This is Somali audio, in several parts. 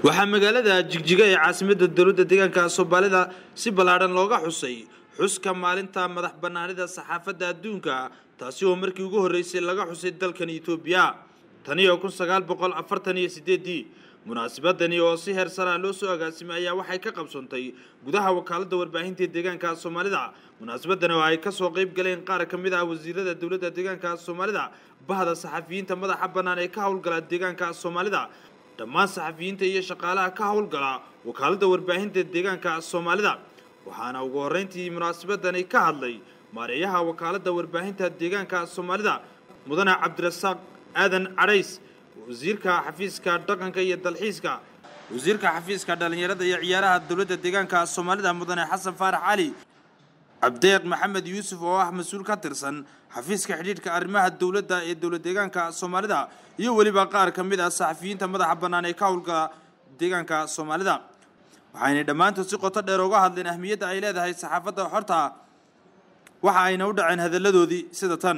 waxaa magaalada jigjiga ee caasimadda dowladda deegaanka soomaalida si ballaadhan looga xusay xuska maalinta madax bannaanida saxaafadda adduunka taasi oo markii ugu horreysay laga xusay dalkan etoobiya tani oo kun sagaal boqol afartan iyo sideedii munaasabadani oo si heer saraa loo soo agaasimay ayaa waxay ka qabsoontay gudaha wakaaladda warbaahinta deegaanka soomaalida munaasabadan oo ay kasoo qayb galeen qaar ka mid ah wasiirada dowladda deegaanka soomaalida bahda saxafiyiinta madaxa bannaan ee ka howlgala deegaanka soomaalida dhammaan saxafiyiinta iyo shaqaalaha ka howlgala wakaaladda warbaahinta deegaanka soomaalida waxaana ugu horreyntii munaasabadani ka hadlay maareeyaha wakaaladda warbaahinta deegaanka soomaalida mudane cabdirasaaq aadan cadhays wasiirka xafiiska dhaqanka iyo dalxiiska wasiirka xafiiska dhallinyarada iyo ciyaaraha dowladda deegaanka soomaalida mudane xasan faarax cali cabdeeq maxamed yuusuf oo ah mas-uul ka tirsan xafiiska xidhiidhka arrimaha dowladda ee dowlad deegaanka soomaalida iyo weliba qaar ka mid ah saxafiyiinta madaxa bannaan ee ka howlgala deegaanka soomaalida waxaynay dhammaantood si qoto dheer uga hadleen ahmiyadda ay leedahay saxaafadda xorta waxa ayna u dhaceen hadalladoodii sida tan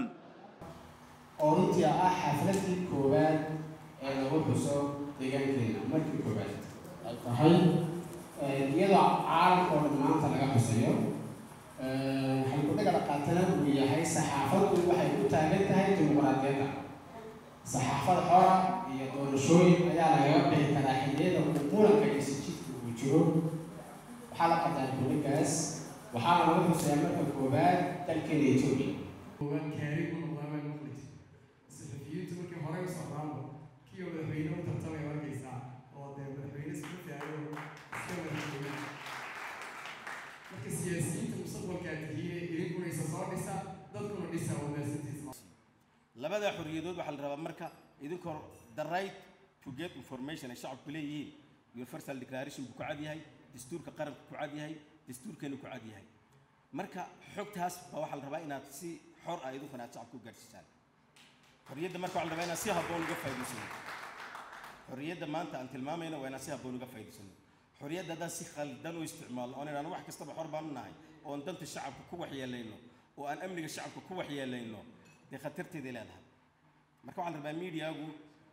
oo runtii ah xafladii koowaad ee lagu xuso deegaankeena markii koowaad ay tahay iyadoo caalamka oo dhan maanta laga xusayo waxay ku dhagala qaatana uu yahay saxaafaddu waxay u taagan tahay dimuqraadiyadda saxaafad xora iyo doorashooyin ayaa lagaga bixi karaa xilliyada uu muranka iyo sijidka uu jiro waxaa la qataa kuligaas waxaana lagu xusayaa marka koowaad dalkeena etoobiya kaari ku noqdaabaa maqlisi saxafiyiintu markii hore u socdaanba kii oo madaxweyne u tartamay arkaysaa oo dee madaxweyne iska taago iska madaxweyne marka siyaasiyiinta mustaqbalkaa tihiine idinkuna isa soo dhisa dadkuna dhisa wanaagsantiisa labada xorriyadood waxaa la rabaa marka idinkoo the right to get information ay shacabku leeyihiin universal declaration buu ku cad yahay dastuurka qaranka ku cad yahay dastuurkeenu ku cad yahay marka xogtaas baa waxaa la rabaa inaad si xor ah idinkuna aad shacabka u gaadhsiisaan xorriyadda marka waxaa la rabaa inaad si habboon uga faa'iidaysano xorriyadda maanta aan tilmaamayno waa inaad si habboon uga faa'iidaysano xorriyadda haddaan si khaldan u isticmaalno oon idhaahno wax kastaba xor baan u nahay oon danta shacabka ku waxyeelayno oo aan amniga shacabka ku waxyeelayno dee khatarteeday leedahay marka waxaa la rabaa miidiyagu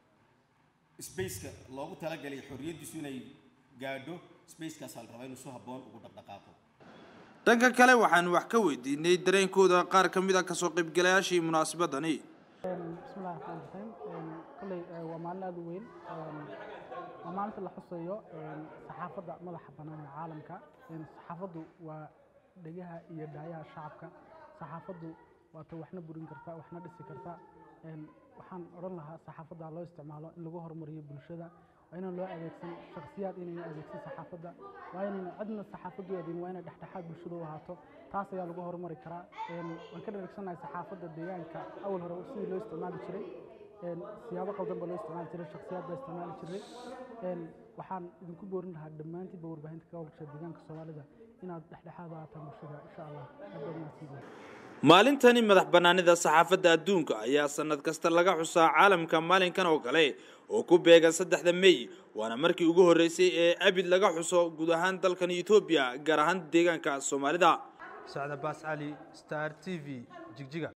spaceka loogu talagalay xorriyaddiisu inay gaadho spacekaasaa la rabaa inuu si habboon ugu dhaqdhaqaaqo dhanka kale waxaan wax ka weydiinay dareenkooda qaar ka mid a kasoo qaybgalayaashii munaasabadani bismillahi raxmaan raxiim kolley waa maalin aada u weyn waa maalinta la xusayo saxaafadda madaxa bannaan ee caalamka saxaafaddu waa dhegaha iyo dhaayaha shacabka saxaafaddu waata waxna burin karta waxna dhisi karta waxaan odhan lahaa saxaafadda loo isticmaalo in lagu horumariyo bulshada waa inaan loo adeegsan shakhsiyaad inayna adeegsan saxaafadda waa inayna cidna saxaafaddu adeegin waa inay dhexdhexaad bulshada u ahaato taas ayaa lagu horumari karaa waan ka dhereegsanahay saxaafadda deegaanka awal hore sidii loo isticmaali jiray siyaabo qaldan baa loo isticmaali jiray shakhsiyaad baa isticmaali jiray waxaan idinku boorin lahaa dhammaantiinba warbaahinta ka howlgasha deegaanka soomaalida inaad dhexdhexaad u ahaataan bulshada insha allah aad baad mahadsantihiin maalintani madax bannaanida saxaafadda adduunka ayaa sanad kasta laga xusaa caalamka maalinkan oo kale oo ku beegan saddexda mey waana markii ugu horreysay ee abid laga xuso guud ahaan dalkan etoobiya gaar ahaan deegaanka soomaalida sacda baas cali star t v jigjiga